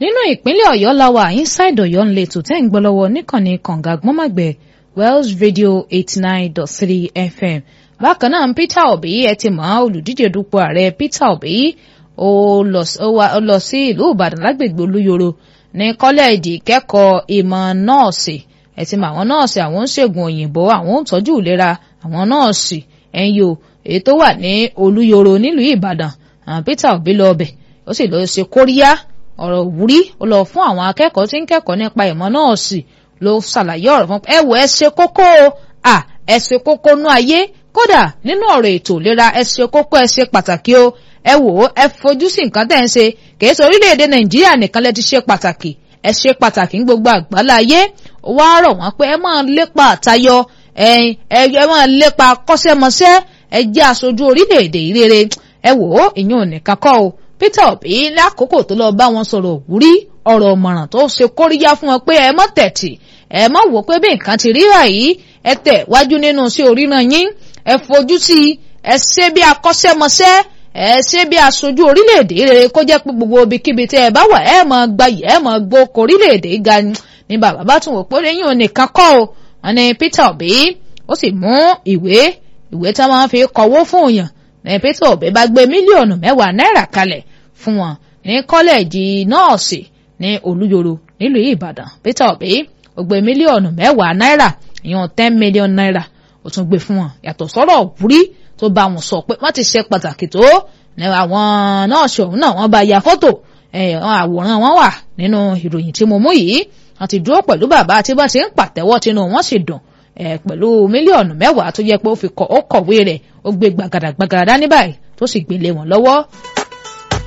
nínú ìpínlẹ̀ ọ̀yọ́ làwà inside ọ̀yọ́ ńlẹ̀ tó tẹ́ ń gbọ́ lọ́wọ́ níkànnì kànga gbọ́mọ̀gbẹ́ wells radio eighty nine dot three fm bákan náà peter obi ẹ ti mọ̀ olùdíje dupò ààrẹ peter obi ó lọ sí ìlú ìbàdàn lágbègbè olúyoro ní kọ́lẹ́ẹ̀dì ìkẹ́kọ̀ọ́ ìmọ̀ nọ́ọ̀sì ẹ ti mọ̀ àwọn nọ́ọ̀sì àwọn ń ṣègùn òyìnbó àwọn ń tọ́jú ìlera àwọn nọ́ọ̀sì ẹ̀yìn o èyí tó wà ní olúyoro nílùú ìbàdàn peter obi lọ ọbẹ̀ ó sì lọ ṣe kóríyá ọ̀rọ̀ òwúrí ó lọ fún àwọn akẹ́kọ̀ọ́ tí ń kẹ́kọ̀ọ́ nípa ìmọ̀ nọ́ọ̀sì ló ṣàlàyé ọ̀rọ̀ fún ẹ wò ẹ ṣe kókó à ẹ ṣe kókó nú ayé kódà nínú ọ̀rọ̀ ètò ìlera ẹ ṣe kókó ẹ ṣe pàtàkì o ẹ wò ó ẹ fojú sí nǹkan tẹ́ ń ṣe kìí ṣe orílẹ̀-èdè nàìjíríà nìkan lẹ ti ṣe pàtàkì ẹ ṣe pàtàkì ní gbogbo àgbálá ayé ó wá rọ̀ wọ́n pé ẹ máa lépa àtayọ ẹ ẹ máa lépa kọ́ṣẹ́mọṣẹ́ ẹ jẹ́ aṣojú orílẹ̀-èdè ìrere ẹ wò ó ìyẹn ò nìkan kọ́ o peter obi lákòókò tó lọ bá wọn sọ̀rọ̀ òwúrí ọ̀rọ̀ ọ̀mọ̀ràn tó ṣe kóríyá fún wọn pé ẹ mọ́ tẹ̀tì ẹ mọ́ wò pé bí nǹkan ti rí báyìí ẹ tẹ̀ wájú nínú sí oríran yín ẹ fojú sí i ẹ ṣe bí akọ́ṣẹ́mọṣẹ́ ẹ ṣe bí aṣojú orílẹ̀-èdè rere kó jẹ́ pé gbogbo ibikíbi tí ẹ bá wà ẹ mọ̀ gbayì ẹ mọ̀ gbóko orílẹ̀-èdè ga ni bàbá bá tún wò pé lẹ́yìn onìkan kọ́ o wọn ni peter obi ó sì mú ìwé ìwé tí wọ́n fi kọ̀wó fún òyàn ní peter obi bá gbé mílíọ̀nù mẹ́wàá náírà kalẹ̀ fún wọn ní kọ́lẹ́ẹ̀jì nọ́ọ̀sì ní olúyoro nílùú ìbàdàn peter obi ó gbé mílíọ̀nù mẹ́wàá náírà ìyẹn ten million naira ó tún gbé fún wọn yàtọ̀ sọ́rọ̀ òwúrí tó bá wọn sọ pé wọ́n ti ṣe pàtàkì tó ní àwọn nọ́ọ̀sì ọ̀hún náà wọ́n bá ya fọ́tò àwòrán wọn wà nínú ìròyìn tí mo mú yìí wọ́n ti dúró pẹ̀lú bàbá tí bá ti ń pàtẹ́wọ́ tinú wọn sì dùn pẹ̀lú mílíọ̀nù mẹ́wàá tó yẹ pé ó fi kọ̀ ó kọ̀wé rẹ̀ ó gbé gbàgàdàgbàgàdà dání báyìí tó sì gbélé wọn lọ́wọ́.